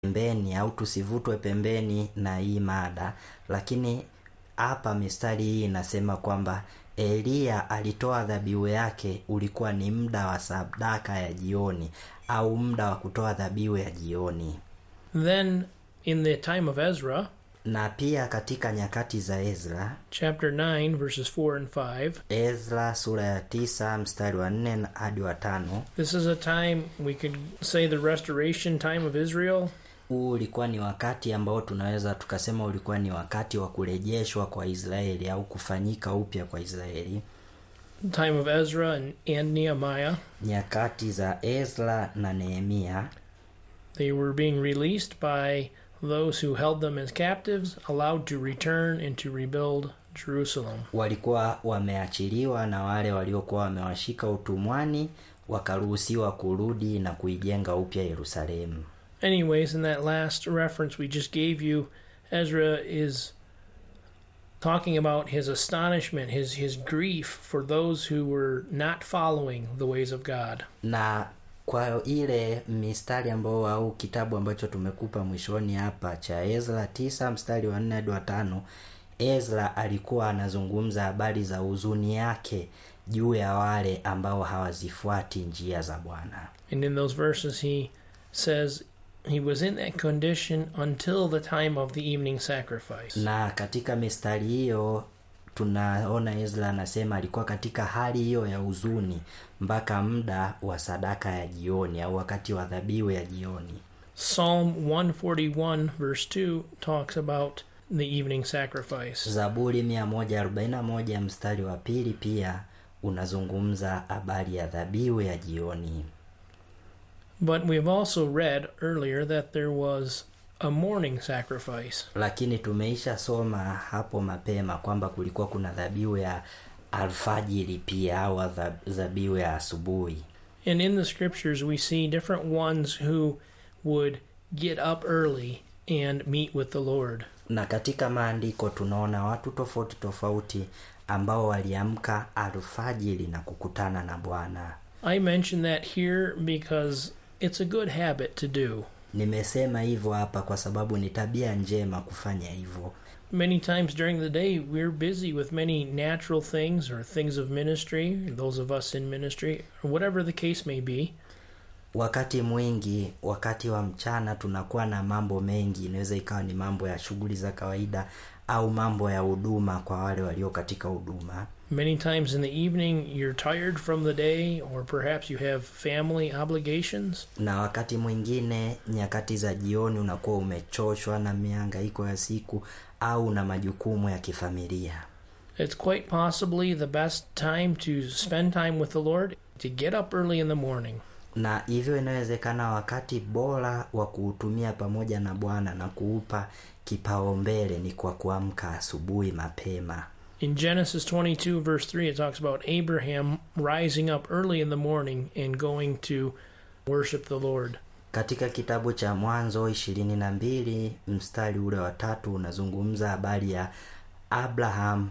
pembeni au tusivutwe pembeni na hii mada, lakini hapa mistari hii inasema kwamba Eliya alitoa dhabihu yake ulikuwa ni muda wa sadaka ya jioni au muda wa kutoa dhabihu ya jioni. Then, in the time of Ezra, Na pia katika nyakati za Ezra, chapter 9, verses 4 and 5, Ezra sura ya tisa mstari wa nne na hadi wa tano. this is a time we could say the restoration time of Israel. Huu ulikuwa ni wakati ambao tunaweza tukasema ulikuwa ni wakati wa kurejeshwa kwa Israeli au kufanyika upya kwa Israeli, time of Ezra and, and Nehemiah. nyakati za Ezra na Nehemia. They were being released by those who held them as captives, allowed to return and to rebuild Jerusalem. Walikuwa wameachiliwa na wale waliokuwa wamewashika utumwani wakaruhusiwa kurudi na kuijenga upya Yerusalemu. Anyways, in that last reference we just gave you, Ezra is talking about his astonishment, his his grief for those who were not following the ways of God. na kwa ile mistari ambao au kitabu ambacho tumekupa mwishoni hapa cha Ezra tisa mstari wa nne hadi wa tano Ezra alikuwa anazungumza habari za huzuni yake juu ya wale ambao hawazifuati njia za Bwana. And in those verses he says he was in that condition until the time of the evening sacrifice. Na katika mistari hiyo tunaona Ezra anasema alikuwa katika hali hiyo ya huzuni mpaka muda wa sadaka ya jioni au wakati wa dhabihu ya jioni. Psalm 141 verse 2 talks about the evening sacrifice. Zaburi 141 mstari wa pili pia unazungumza habari ya dhabihu ya jioni. But we've also read earlier that there was a morning sacrifice. Lakini tumeisha soma hapo mapema kwamba kulikuwa kuna dhabihu ya alfajiri pia au dha- dhabihu ya asubuhi. And in the scriptures, we see different ones who would get up early and meet with the Lord. Na katika maandiko tunaona watu tofauti tofauti ambao waliamka alfajiri na kukutana na Bwana. I mention that here because it's a good habit to do. Nimesema hivyo hapa kwa sababu ni tabia njema kufanya hivyo. Many times during the day, we're busy with many natural things or things of ministry, those of us in ministry, or whatever the case may be. Wakati mwingi, wakati wa mchana tunakuwa na mambo mengi. Inaweza ikawa ni mambo ya shughuli za kawaida au mambo ya huduma kwa wale walio katika huduma. Many times in the evening, you're tired from the day, or perhaps you have family obligations. Na wakati mwingine, nyakati za jioni, unakuwa umechoshwa na mihangaiko ya siku au na majukumu ya kifamilia. It's quite possibly the best time to spend time with the Lord to get up early in the morning. Na hivyo inawezekana wakati bora wa kuutumia pamoja na Bwana na kuupa kipaumbele ni kwa kuamka asubuhi mapema. In Genesis 22, verse 3, it talks about Abraham rising up early in the morning and going to worship the Lord. Katika kitabu cha Mwanzo ishirini na mbili mstari ule wa tatu unazungumza habari ya Abraham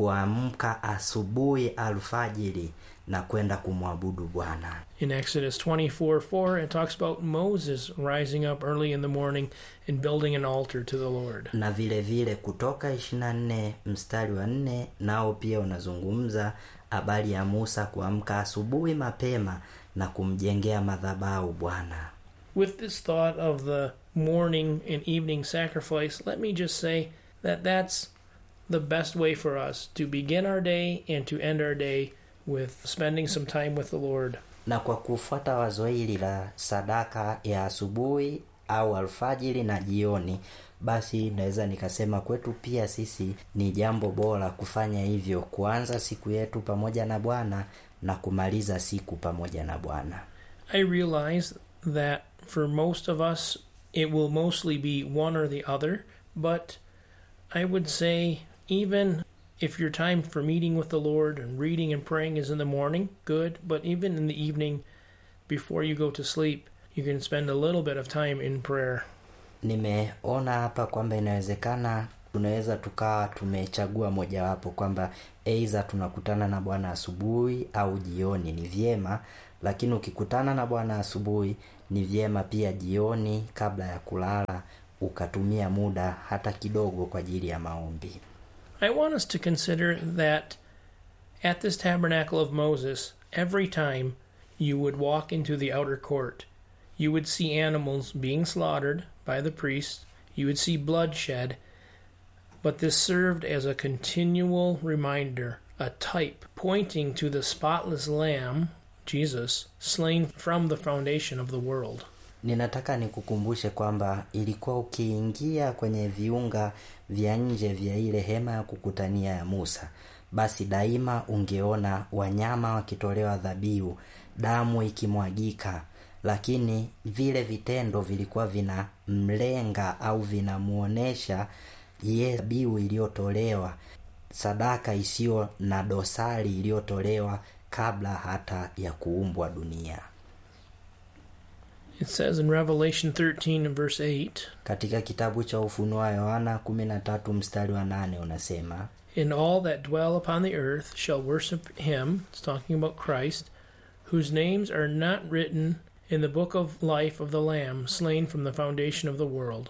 kuamka asubuhi alfajiri na kwenda kumwabudu Bwana. In Exodus 24, 4, it talks about Moses rising up early in the morning and building an altar to the Lord. Na vile vile Kutoka 24 mstari wa nne nao pia unazungumza habari ya Musa kuamka asubuhi mapema na kumjengea madhabahu Bwana. With this thought of the morning and evening sacrifice, let me just say that that's the best way for us to begin our day and to end our day with spending some time with the Lord. Na kwa kufuata wazo hili la sadaka ya asubuhi au alfajiri na jioni, basi naweza nikasema kwetu pia sisi ni jambo bora kufanya hivyo, kuanza siku yetu pamoja na Bwana na kumaliza siku pamoja na Bwana. I realize that for most of us, it will mostly be one or the other, but I would say even if your time for meeting with the Lord and reading and praying is in the morning, good, but even in the evening before you go to sleep, you can spend a little bit of time in prayer. Nimeona hapa kwamba inawezekana tunaweza tukawa tumechagua mojawapo kwamba aidha tunakutana na Bwana asubuhi au jioni, ni vyema. Lakini ukikutana na Bwana asubuhi, ni vyema pia jioni kabla ya kulala ukatumia muda hata kidogo kwa ajili ya maombi. I want us to consider that at this tabernacle of Moses, every time you would walk into the outer court, you would see animals being slaughtered by the priests, you would see bloodshed, but this served as a continual reminder, a type pointing to the spotless Lamb, Jesus, slain from the foundation of the world. Ninataka nikukumbushe kwamba ilikuwa ukiingia kwenye viunga vya nje vya ile hema ya kukutania ya Musa, basi daima ungeona wanyama wakitolewa dhabihu, damu ikimwagika, lakini vile vitendo vilikuwa vinamlenga au vinamuonesha ye dhabihu iliyotolewa, sadaka isiyo na dosari iliyotolewa kabla hata ya kuumbwa dunia. It says in Revelation 13 and verse 8, Katika kitabu cha Ufunuo wa Yohana 13 mstari wa nane unasema And all that dwell upon the earth shall worship him, it's talking about Christ, whose names are not written in the book of life of the Lamb slain from the foundation of the world.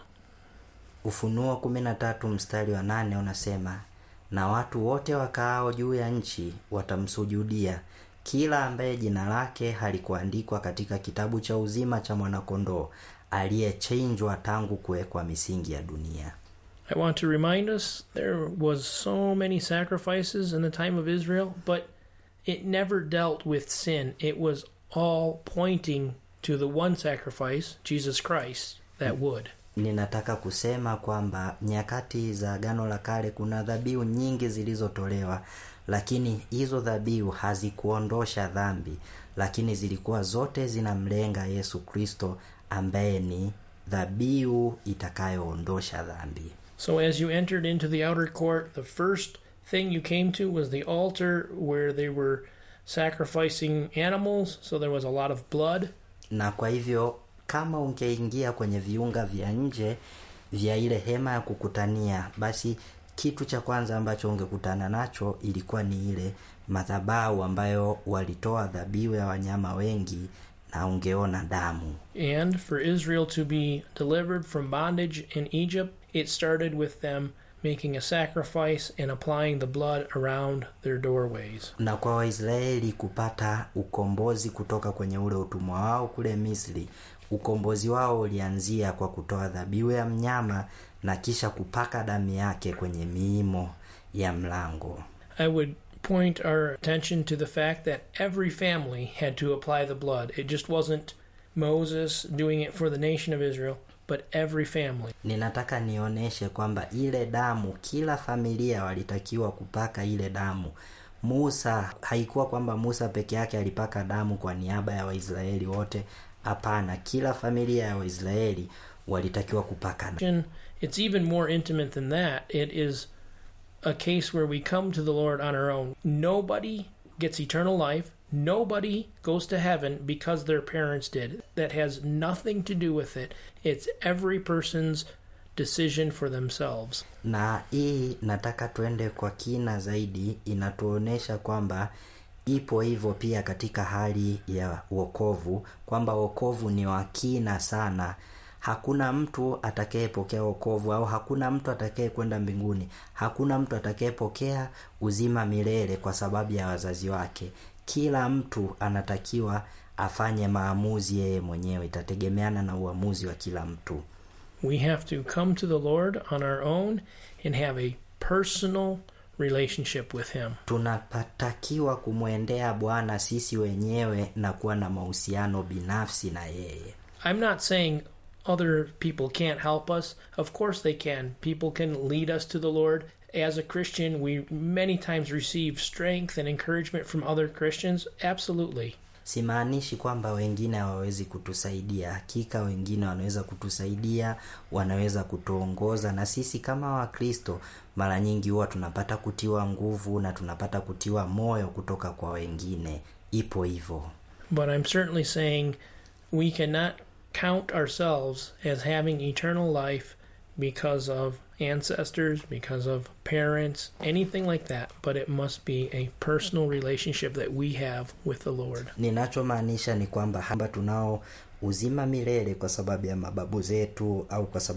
Ufunuo 13 mstari wa nane unasema na watu wote wakaao juu ya nchi watamsujudia kila ambaye jina lake halikuandikwa katika kitabu cha uzima cha mwanakondoo aliyechinjwa tangu kuwekwa misingi ya dunia. I want to remind us there was so many sacrifices in the time of Israel, but it never dealt with sin. It was all pointing to the one sacrifice, Jesus Christ, that would. Ninataka kusema kwamba nyakati za Agano la Kale kuna dhabihu nyingi zilizotolewa, lakini hizo dhabihu hazikuondosha dhambi, lakini zilikuwa zote zinamlenga Yesu Kristo ambaye ni dhabihu itakayoondosha dhambi. So as you entered into the outer court, the first thing you came to was the altar where they were sacrificing animals, so there was a lot of blood. Na kwa hivyo kama ungeingia kwenye viunga vya nje vya ile hema ya kukutania, basi kitu cha kwanza ambacho ungekutana nacho ilikuwa ni ile madhabahu ambayo walitoa dhabihu ya wanyama wengi na ungeona damu. And for Israel to be delivered from bondage in Egypt, it started with them making a sacrifice and applying the blood around their doorways. Na kwa Waisraeli kupata ukombozi kutoka kwenye ule utumwa wao kule Misri, ukombozi wao ulianzia kwa kutoa dhabihu ya mnyama na kisha kupaka damu yake kwenye miimo ya mlango. I would point our attention to the fact that every family had to apply the blood. It just wasn't Moses doing it for the nation of Israel, but every family. Ninataka nionyeshe kwamba ile damu, kila familia walitakiwa kupaka ile damu. Musa, haikuwa kwamba Musa peke yake alipaka damu kwa niaba ya Waisraeli wote. Hapana, kila familia ya Waisraeli walitakiwa kupaka damu. It's even more intimate than that. It is a case where we come to the Lord on our own. Nobody gets eternal life. Nobody goes to heaven because their parents did. That has nothing to do with it. It's every person's decision for themselves. Na hii nataka tuende kwa kina zaidi, inatuonyesha kwamba ipo hivyo pia katika hali ya wokovu, kwamba wokovu ni wa kina sana. Hakuna mtu atakayepokea wokovu au hakuna mtu atakaye kwenda mbinguni. Hakuna mtu atakayepokea uzima milele kwa sababu ya wazazi wake. Kila mtu anatakiwa afanye maamuzi yeye mwenyewe, itategemeana na uamuzi wa kila mtu. We have to come to the Lord on our own and have a personal relationship with Him. Tunapatakiwa kumwendea Bwana sisi wenyewe na kuwa na mahusiano binafsi na yeye. I'm not saying other people can't help us. Of course they can. People can lead us to the Lord. As a Christian, we many times receive strength and encouragement from other Christians. Absolutely. Simaanishi kwamba wengine hawawezi kutusaidia. Hakika wengine wanaweza kutusaidia, wanaweza kutuongoza, na sisi kama Wakristo mara nyingi huwa tunapata kutiwa nguvu na tunapata kutiwa moyo kutoka kwa wengine. Ipo hivyo, But I'm certainly saying we cannot count ourselves as having eternal life because of ancestors, because of parents, anything like that. But it must be a personal relationship that we have with the Lord. ninachomaanisha ni kwamba hamba tunao uzima milele kwa sababu ya mababu zetu au kwa sababu